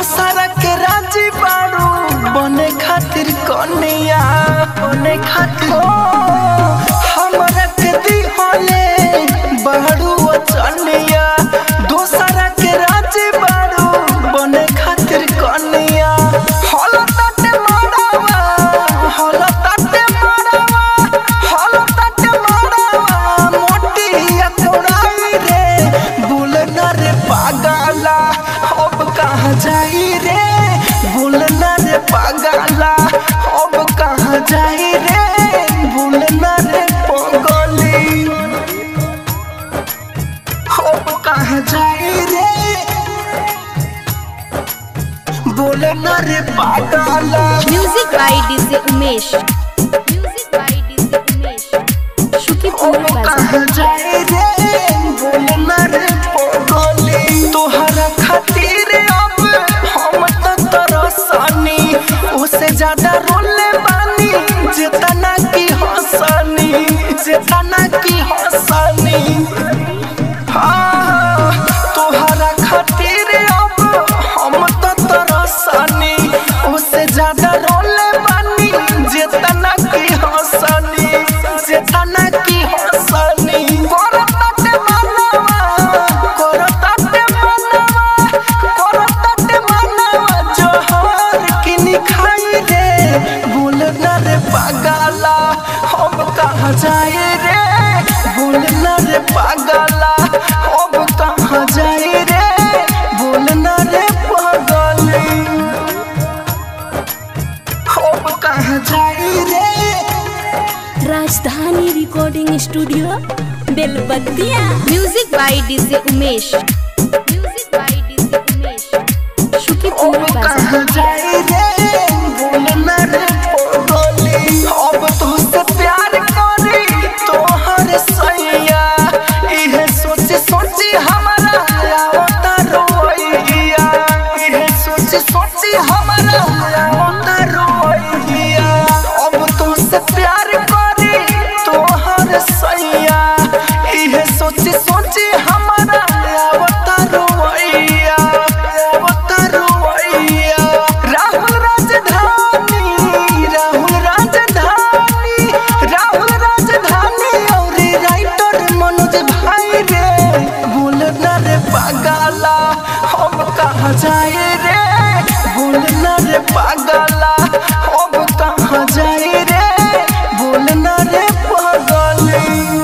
दोसरा के राजी बारू बने खातिर कन्या बने खातिर ओ, हमरा के दिहले बारू वचनिया दोसरा के राजी बारू बने खातिर कन्या हल तटे मारवा हल तटे मारवा हल तटे मारवा मोटिया कोड़ाई रे भूल न रे पागला अब कहाँ जाई रे भूल न रे पागला अब कहाँ जाई रे भूल न रे पगली अब कहाँ जाई रे बोल न रे पागला music by DJ Umesh music by DJ Umesh Shukipur अब बाजार कहाँ जाई रे बोल न रे पगली तोहरा खातिर अब हम तो तरसनी उससे ज्यादा रोले बानी जितना की हंसनी जितना की हंसनी हाँ, तोहरा खातिर अब हम तो तरसनी उससे ज्यादा रोले बानी जितना की हंसनी जितना की हंसनी करताटे मनवा करताटे मनवा करताटे मनवा जोहर किनी खाई रे भूल न रे पागला हम कहाँ जाए रे भूल न रे पागला अब कहाँ जाए रे भूल न रे पागली अब कहाँ जाए रे Rajdhani recording studio Belbatiya music by DJ Umesh music by DJ Umesh Shukipur अब बाजार कहाँ जाए रे भूल न रे पगली अब तुझसे प्यार करी तोहर सैया इहे सोची सोची हमारा आवता रोइया इहे सोची सोची हमारा आवता रोइया अब तुझसे प्यार करी तोहर सैया इहे सोची सोची हमारा आवता रोइया आवता रोइया राहुल राजधानी राहुल राजधानी राहुल राजधानी और राइटर मनोज भाई रे भूल न रे पागला हम कहाँ जाए रे भूल न रे पागला अब कहाँ जाए रे भूल न रे पागली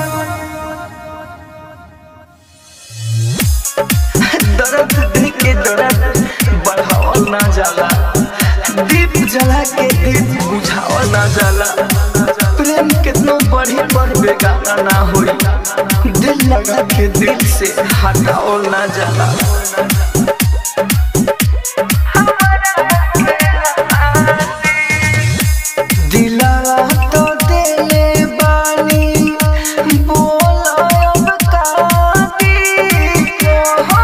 दर्द दिल के दर्द बढ़ावल ना जाला दीप जला के दीप बुझावल ना जाला प्रेम कितनो बढ़ी पर बेगाना ना होई दिल लगा के दिल से हटावल ना जाला दिलवा तो देले बानी बोला अब काटी हो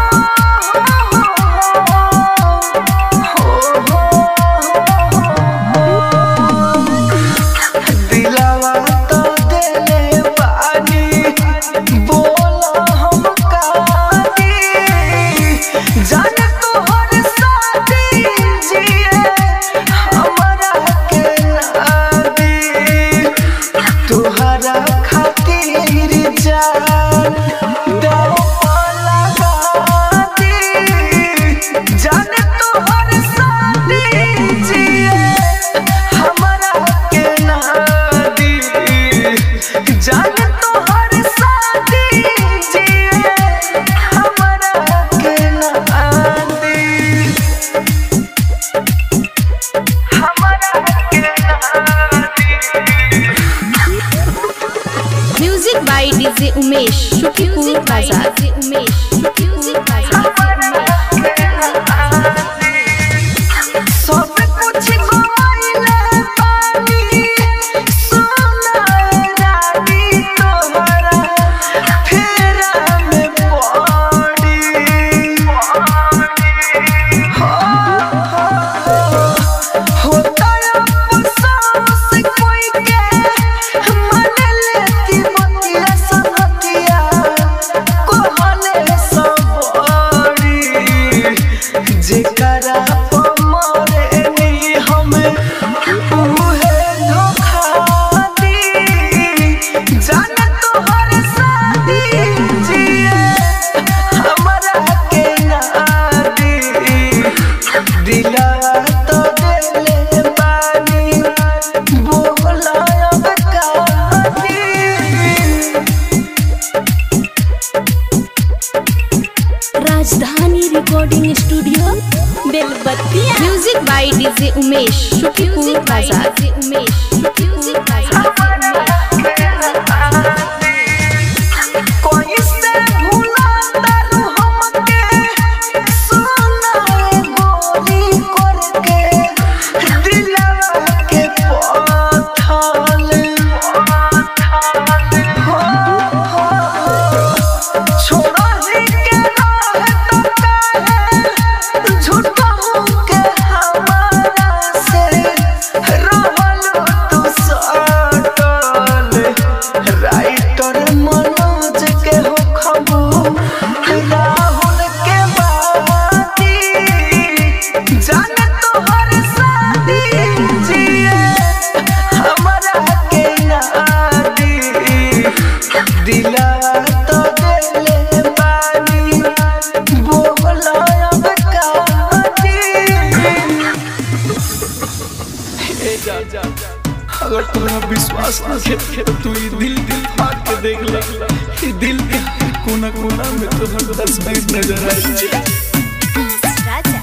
दिलवा तो देले बानी बोला हम काटी जाने तोहर साथी जिए हमरा के नादी तुहरा खातिर जान दो लगा दी जाने तोहर साथी जिए हमरा के नादी जाने तोहर साथी जिए हमरा के नादी हमरा के नादी music by DJ Umesh Shukipur बाजार उमेश शुकीपुर बाजार सब कुछ गवाइले पानी सोना रानी तोहरा फेरा में पड़ी होता अफसोस कोई के मन लेती मोतिया सनतिया कहले सब उहे धोखा दी जाने तोहर शादी जिए हमरा के ना दी दिला तो देले बानी बोला अब का दी Rajdhani recording studio Belbatiya music by DJ Umesh शुक्रिया बाजार उमेश शुक्रिया बाजार कोई से भूला तारू हमके सोना गोरी करके दिलवा के पथल हो हो छोड़ा ही के राह तो काहे झूठा के हमारा से रहल तू सटल राइटर मनोज के हो खबू राहुल के बाती जाने तोहर शादी जिए हमरा के नादी दिला तो देले बानी बोला अब का अगर तोरा विश्वास ना है तो तू ई दिल दिल फाड़ के देख ले ई दिल के कोना कोना में तोहर तस्वीर नजर आई छै राजा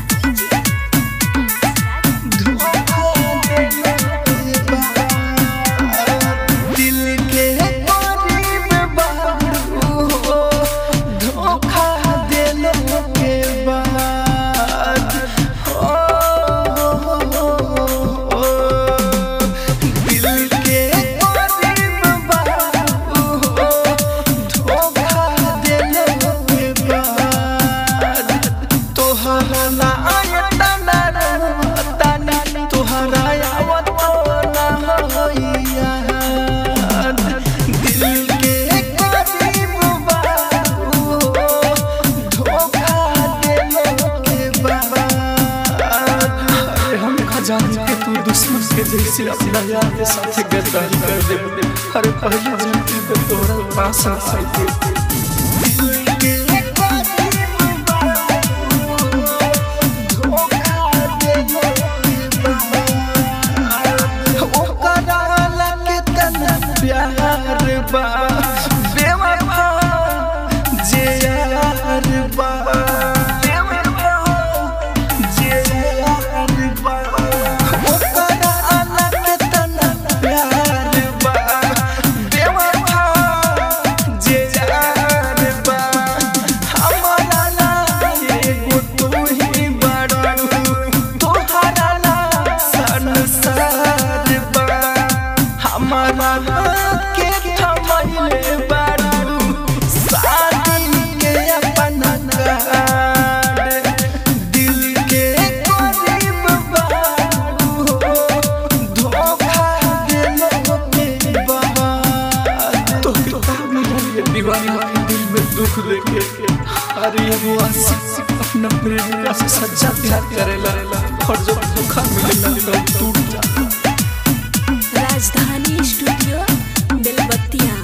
दिल के करीब बाबू हो धोखा देने के बाद ओ, हो, हो, हो, दिल के करीब बाबू हो धोखा देने के बाद तोहरा ना आयता ना ताना तोहरा आवत ना होइया दिल के करीब बाबू धोखा देने के बाद अरे हम खजान के तू दुश्मन के जैसे अपना यार के साथ गद्दारी कर दे अरे पहले जनती पे तोरा पास आई थी दिल के करीब बाबू धोखा देने के बाद ओकरा लगे तना प्यार बा बेवफा जे यार बा बेवफा जे यार बा ओकरा लगे तना प्यार बा बेवफा जे यार बा हमारा ला एगो तू ही बड़ू तोहरा ला संसार बा हमारा के थमैले बारू शादी के अपना कार्ड दिल के करीब बारू धोखा देने के बाद तो किताब में ये दीवाना के दिल में दुख देके अरे वो आशिक अपना प्रेमिका से सच्चा प्यार करेला और जब धोखा मिलेला तो टूट जाता राजधानी स्टूडियो बेलबत्तिया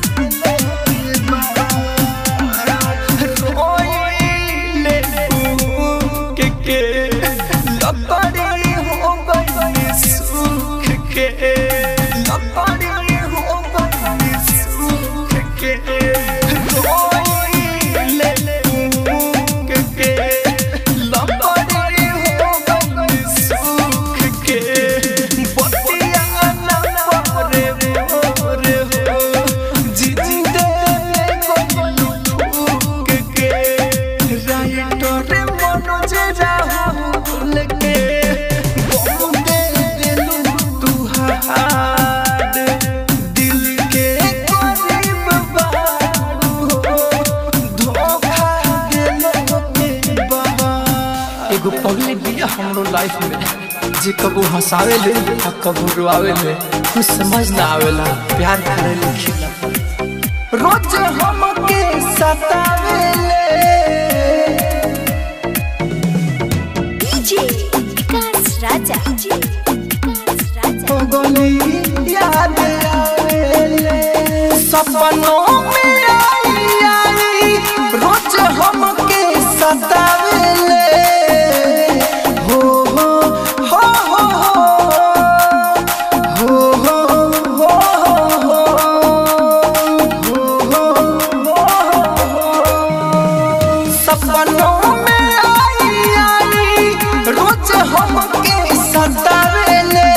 रोइले के के लकड़ी हो गई सुख के लकड़ी हो गई सुख के रोइले के के लकड़ी हो गई सुख के बतिया न परे रे हो जिंदे कोलू फूक के राइटर मनोज राहुल के गम दे दिलू तू हाड दिल के करीब बारू धोखा देने के बाद एगो पगली बिया हमरो लाइफ में जे कबो हंसावे ले आ कबो रुआवे ले कुछ समझ ना आवेला प्यार करे ले खिला रोज हमके सतावेले डीजे विकास राजा विकास राजा हो पगली याद आवेले सपनों में आई आई रोज हमके सतावेले हो हो हो हो हो हो हो सपनों में आई आई रोज हमके सतावेले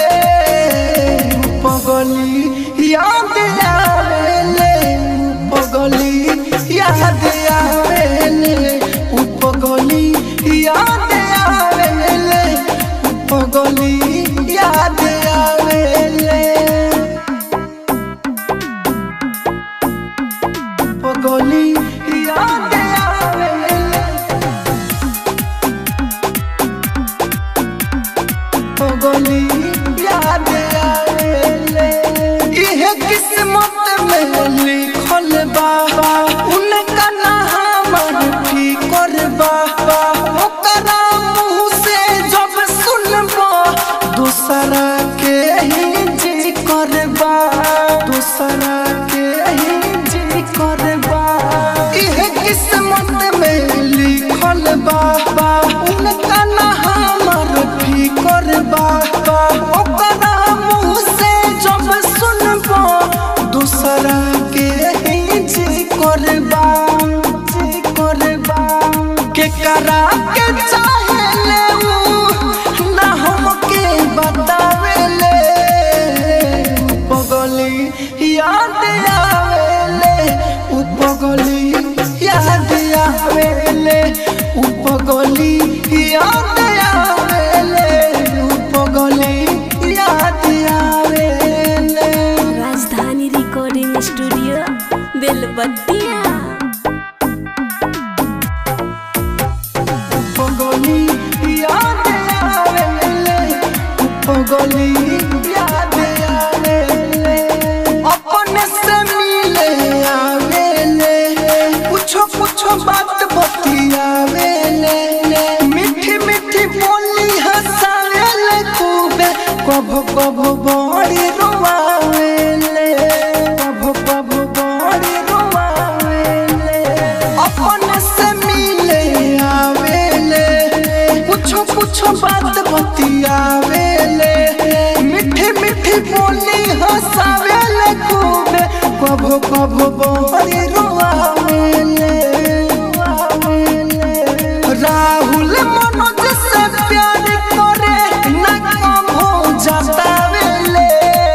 पगली याद आवेले पगली याद आवेले उ पगली याद आवेले उ पगली याद आवेले पगली याद आवेले पगली याद आवेले इहे किस्मत में लिखल बा उनका ना हमर फिकर बा ओकरा मुँह से जब सुनबा दूसरा के ही जी करबा दूसरा के ही जी करबा इहे किस्मत में लिखल बा उनका ना हमर फिकर बा ओकरा मुँह से जब सुनबा दूसरा के ही जी करबा जी करबा के करा के चाहेले उ ना हमके बतावेले पगली याद आवेले उ पगली याद आवेले उ पगली याद आवेले उ पगली याद आवेले राजधानी रिकॉर्डिंग स्टूडियो बेलबत्तिया पगली याद आवेले पगली याद आवेले अपने से मिले आवेले कुछो कुछो बात बतियावेले मीठी मीठी बोली हंसावेले खूबे कभो कभो बड़ी रोवावेले कभो कभो बड़ी रोवावेले अपने से मिले आवेले कुछो कुछो बात बतियावेले मीठी मीठी बोली हंसावेले खूबे कभो कभो बड़ी रोवावेले राहुल मनोज से प्यार करे न कम हो जातावेले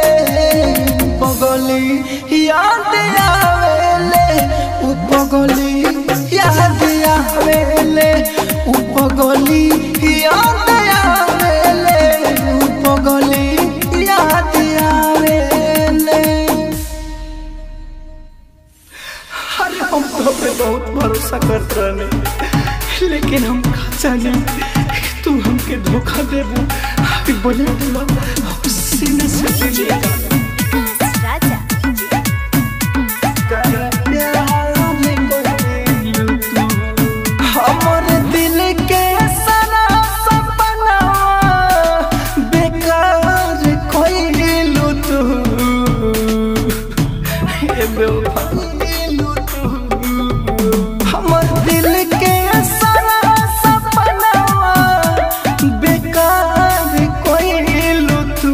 पगली याद आवेले उ पगली याद आवेले उ पगली याद आवेले उ पगली याद आवेले अरे हम तो पे बहुत भरोसा करते रहने लेकिन हम का जाने कि तू हमके धोखा देबू अभी बोले बोला सीने से ले लिया राजा हमर दिल के सारा सपना बेकार कइलू तू हे बेवफा हमर दिल के सारा सपना बेकार कइलू तू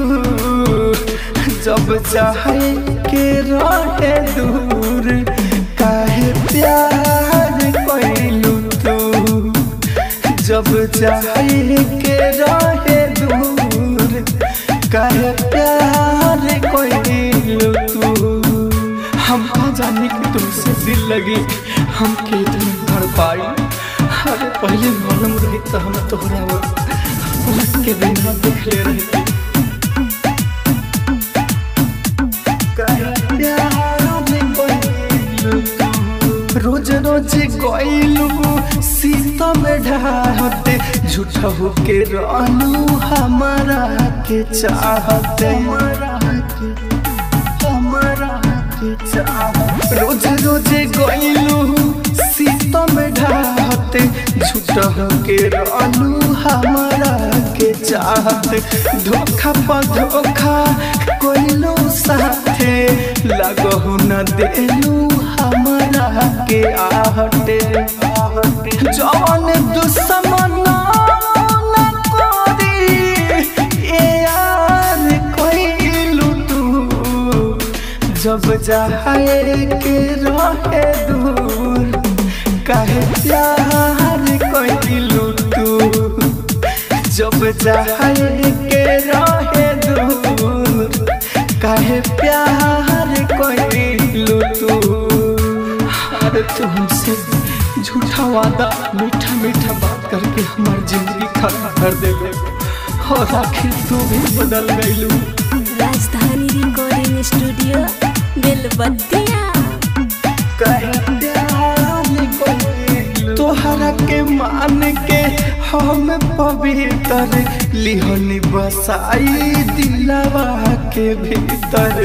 जब चाहे के रहे दूर काहे प्यार कइलू तू जब चाहे के रहे दूर काहे प्यार कइलू तू हम का जाने कि तुमसे दिल लगी हम के इतने भर पाई अरे पहले मालूम रही तो हम तोहरा वो पलक के बिना देख ले रही रोज रोज गइलू सीता में ढाहते झूठा होके रहलू हमारा के चाहते हमारा के हमारा के चाहते रोज रोज गइलू सीता में ढाहते झूठा होके रहलू हमारा के चाहते धोखा पर धोखा लगहु न देलू हमरा के आहटे जवन दुश्मन न करी ए यार कइलू तू जब जाए के रहे दूर काहे प्यार कइलू तू जब जाए के रहे दूर काहे प्यार कइलू तू अरे तुमसे झूठा वादा मीठा मीठा बात करके हमार जिंदगी खराब कर देले और आखिर तू भी बदल गइलू राजधानी रिकॉर्डिंग स्टूडियो बेलबत्तिया तोहरा के मान के हम पवित्र लिहनी बसाई दिलवा के भीतर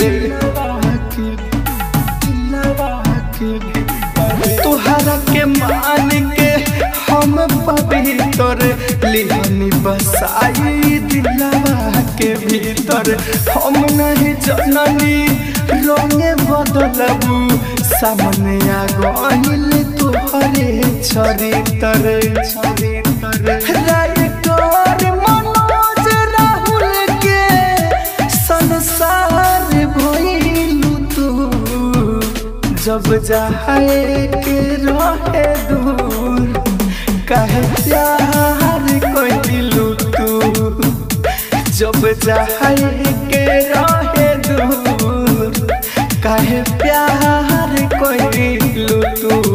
तोहरा के मान के हम पवित्र लिहनी बसाई दिलवा के भीतर हम नहीं जननी रंगे बदलबू सामने आ गइल तोहरे चरित्र राइटर मनोज राहुल के संसार भइलू तू जब जाए के रहे दूर काहे प्यार कइलू तू जब जाए के रहे दूर काहे प्यार कइलू तू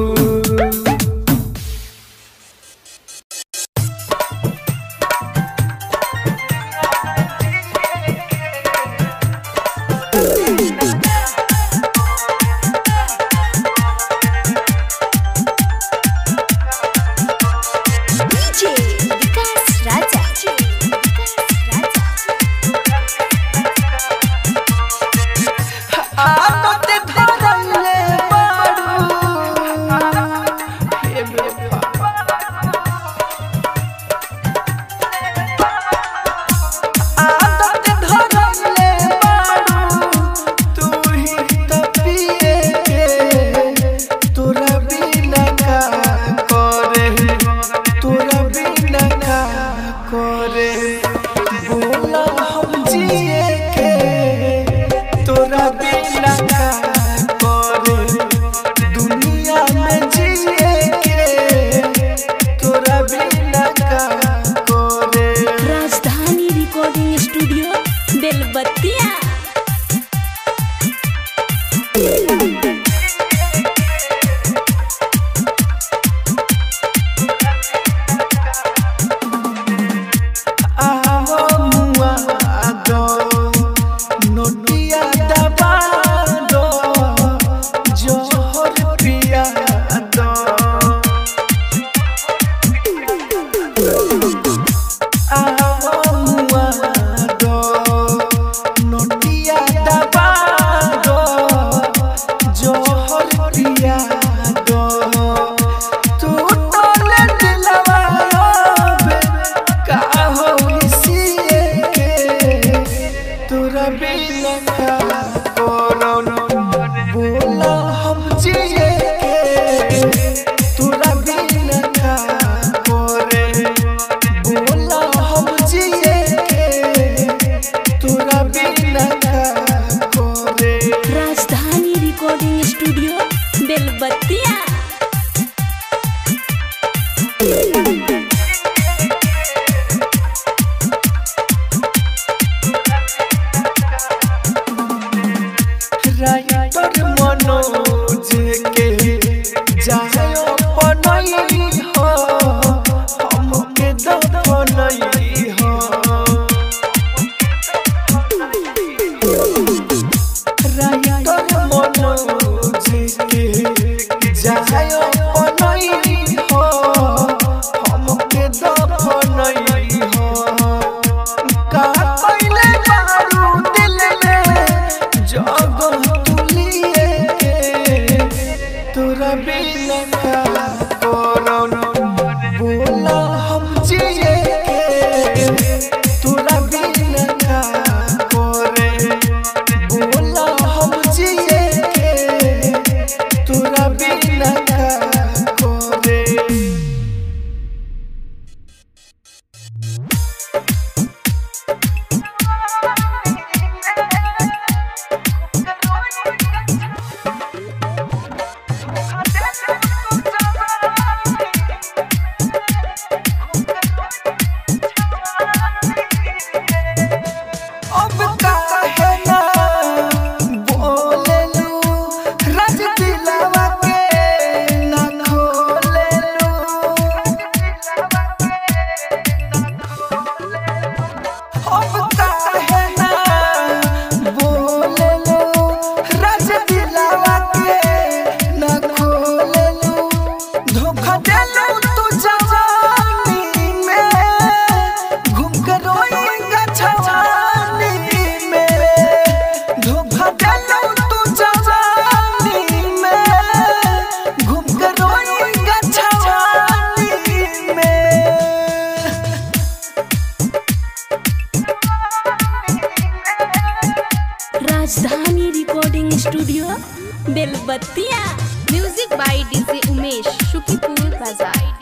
डीजे विकास राजा आदत धरले बारू हे बेवफा आदत धरले बारू तू ही तो पिए के तोरा बिना का करे तोरा बिना का करे बोला हम जिए के तोरा बिना का करे दुनिया में जिए के तोरा बिना का करे राजधानी रिकॉर्डिंग स्टूडियो बेलबत्तिया आवो मुआ दो नोटिया दबा दो जोहर पिया दो आवो मुआ दो नोटिया दबा दो जोहर पिया दो तू तोले दिलवा बे का होई सिए के तोरा बिना का कोनो बोला हम जिए के तोरा बिना का करे बोला हम जिए के तोरा बिना का करे Rajdhani recording studio Belbatiya writer Manoj के जायो पनई हो हमके दफनई हो राइटर मनोज के जायो पनई हो हमके दफनई हो का कइले बारू दिल में जग तुलिए के Rajdhani recording studio Belbatiya music by DJ Umesh Shukipur बाजार